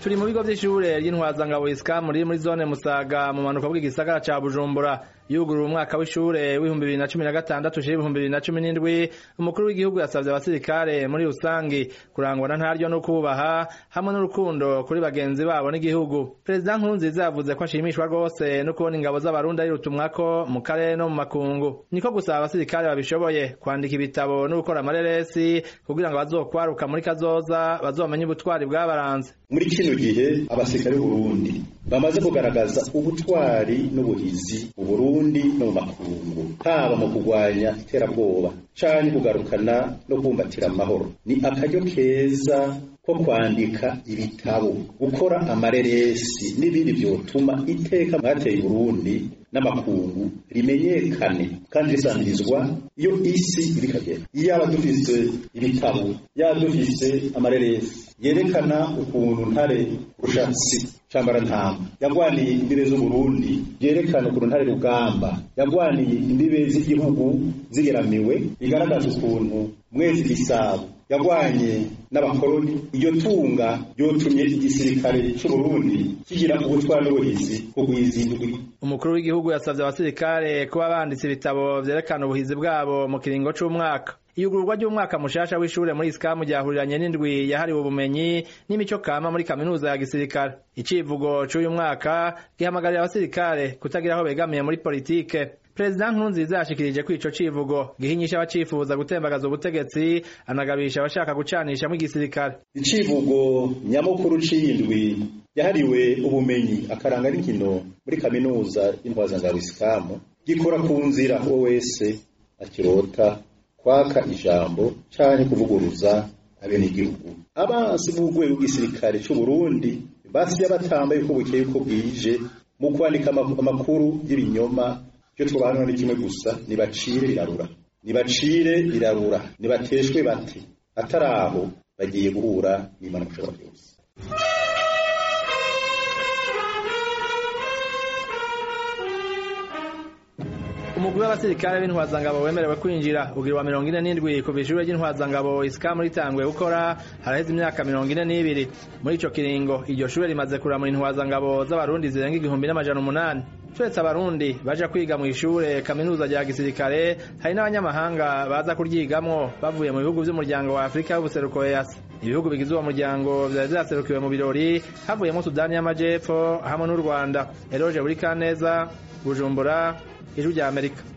turi mu bigo vy'ishure ry'intwazangabo isikamu riri muri zone musaga mu manuka bw'igisagara ca bujumbura yugurura umwaka w'ishure w'ibihumbi bibiri na cumi na gatandatu ushira ibihumbi bibiri na cumi n'indwi umukuru w'igihugu yasavye abasirikare muri rusangi kurangwa na ntaryo no kubaha hamwe n'urukundo kuri bagenzi babo n'igihugu perezida nkurunziza yavuze ko ashimishwa rwose no kubona ingabo z'abarundi ari rutumwako mu karere no mu makungu niko gusaba abasirikare babishoboye kwandika ibitabo no gukora amareresi kugira ngo bazokwaruka muri kazoza bazomenye ubutwari bwabaranze muri kino gihe abasirikare b'uburundi bamaze kugaragaza ubutwari n'ubuhizi mu burundi no mu makungu haba mu kurwanya iterabwoba canke kugarukana no kubumbatira amahoro ni akaryo keza ko kwandika ibitabo gukora amareresi n'ibindi vyotuma iteka mwateye Burundi n'amakungu rimenyekane kandi risangirizwa iyo isi iri kagera yaba dufise ibitabo yaba dufise amareresi yerekana ukuntu ntare rushatsi cambara ntamba yagwaniye imbibe z'uburundi yerekana ukuntu ntare rugamba yagwaniye imbibe z'igihugu zigeramiwe bigaragaza ukuntu mwezi gisabo yagwanye n'abakoroni iryo tunga ryotumye igisirikare c'uburundi kigira ubutwari n'ubuhizi kugwiza indwi umukuru w'igihugu yasavye abasirikare kuba banditse ibitabo vyerekana ubuhizi bwabo mu kiringo c'umwaka iyugururwa ry'umwaka mushasha w'ishure muri isikamu ryahuriranye n'indwi yahariwe ubumenyi n'imico kama muri kaminuza ya gisirikare icivugo c'uyu mwaka gihamagarira abasirikare kutagira aho begamiye muri politike perezida nkurunziza yashikirije ko ico civugo gihinyisha abacifuza gutembagaza ubutegetsi anagabisha abashaka gucanishamwo igisirikare icivugo nyamukuru c'indwi yahariwe ubumenyi akaranga n'inkino muri kaminuza y'intwazangabo isikamu gikora ku nzira uwo wese akirota kwaka ijambo canke kuvuguruza abenegihugu abansi b'urwego rw'igisirikare c'uburundi basiye batambaye uko bukeye uko bwije mu kwandika amakuru y'ibinyoma icyo twabanura ni kimwe gusa nibacire birarura nibacire birarura nibateshwe bati atari aho bagiye guhura n'imana kushobora byose umugwi w'abasirikare b'intwazangabo wemerewe kwinjira ugira wa mirongo ine n'indwi kuva ishure ry'intwazangabo isikamu ritanguye gukora haraheze imyaka mirongo ine n'ibiri muri ico kiringo iryo shure rimaze kuramura intwazangabo z'abarundi zirenga igihumbi n'amajana umunani turetse abarundi baja kwiga mu ishure kaminuza rya gisirikare hari n'abanyamahanga baza kuryigamwo bavuye mu bihugu vy'umuryango wa afurika y'ubuseruko easi ibihugu bigize uwo muryango vyari vyaserukiwe mu birori havuyemo sudani y'amajepfo hamwe n'u rwanda eroje buri kaneza bujumbura ijwi rya amerika